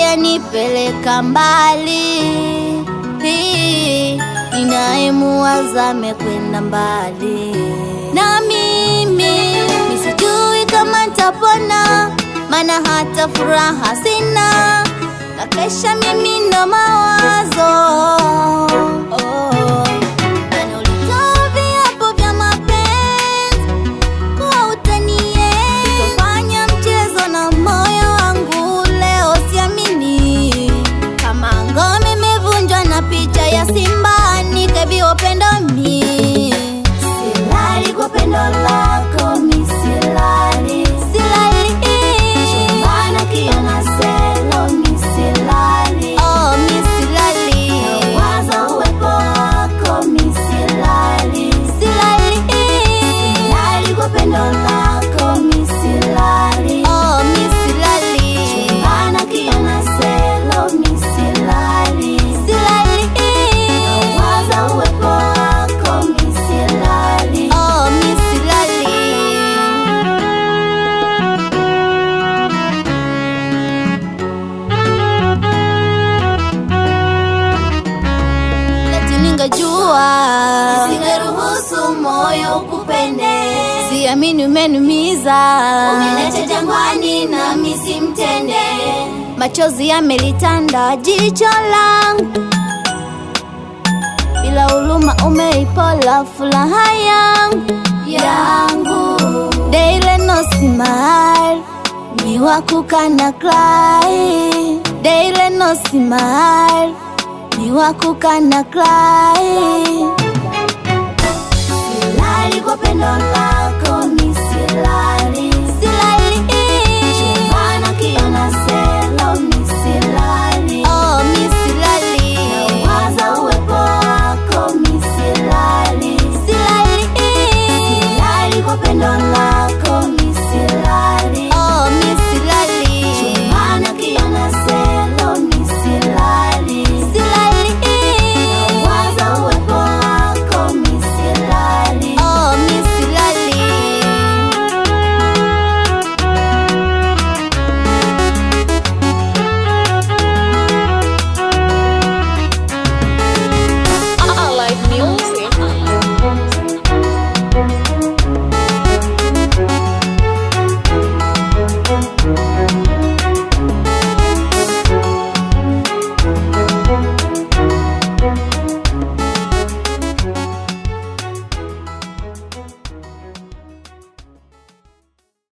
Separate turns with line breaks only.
hujanipeleka mbali, ninayemuwaza amekwenda mbali na mimi misijui kama ntapona, mana hata furaha sina, na kesha mimi na mawazo oh. Na ulitoa viapo vya mapenzi kuwa utanienzi, utafanya mchezo na moyo wangu leo, siamini kama ngome imevunjwa na picha ya simba nikabiwa pendo mi silali kwa pendo lako mi silali silali chumbana kiona selo mi silali oh mi silali nawaza uwepo wako mi silali silali silali kwa pendo lako mi silali oh mi silali chumbana kiona selo mi silali silali nawaza uwepo wako mi silali oh mi silali Eti ningejua
Singeruhusu moyo ukupende,
siamini umenumiza
umeniacha jangwani nami simtende.
machozi yamelitanda jicho langu, bila huruma umeipola furaha yangu yangu. Daily no smile, ni wakukana cry. Daily no smile, ni wakukana cry.
Silali kwa pendo lako mi silali